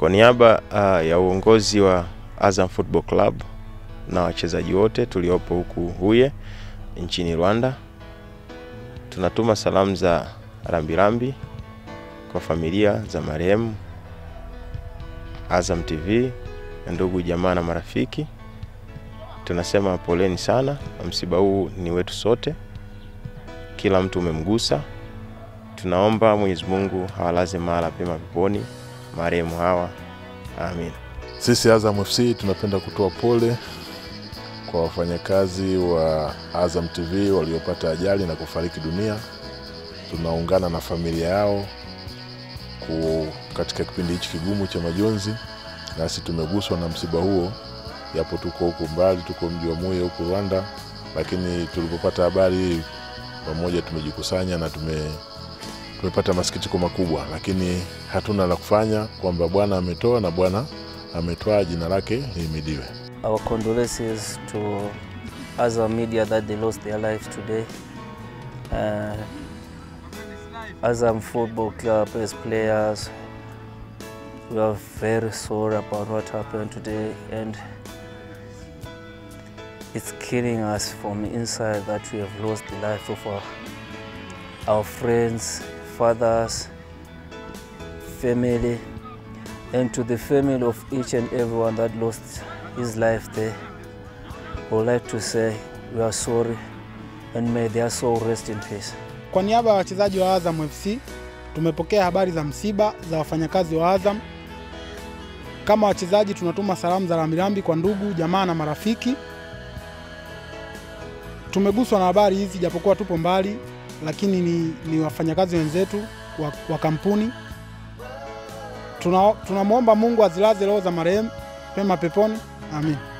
Kwa niaba uh, ya uongozi wa Azam Football Club na wachezaji wote tuliopo huku Huye nchini Rwanda, tunatuma salamu za rambirambi kwa familia za marehemu Azam TV, ndugu jamaa na marafiki. Tunasema poleni sana, msiba huu ni wetu sote, kila mtu umemgusa. Tunaomba Mwenyezi Mungu hawalaze mahala pema peponi marehemu hawa, amin. Sisi Azam FC tunapenda kutoa pole kwa wafanyakazi wa Azam TV waliopata ajali na kufariki dunia. Tunaungana na familia yao ku katika kipindi hichi kigumu cha majonzi, nasi tumeguswa na msiba huo, japo tuko huku mbali, tuko mji wa Muye huku Rwanda, lakini tulipopata habari hii pamoja tumejikusanya na tume tumepata masikitiko makubwa, lakini hatuna la kufanya, kwamba Bwana ametoa na Bwana ametwaa, jina lake lihimidiwe. Our condolences to Azam Media that they lost their lives today. Uh, Azam Football Club as players, we are very sorry about what happened today and it's killing us from inside that we have lost the life of our, our friends, fathers, family, and to the family of each and everyone that lost his life there. I would like to say we are sorry and may their soul rest in peace. Kwa niaba ya wachezaji wa Azam FC tumepokea habari za msiba za wafanyakazi wa Azam. Kama wachezaji tunatuma salamu za rambirambi kwa ndugu, jamaa na marafiki. Tumeguswa na habari hizi japokuwa tupo mbali, lakini ni, ni wafanyakazi wenzetu wa, wa kampuni. Tunamwomba tuna Mungu azilaze roho za marehemu pema peponi. Amin.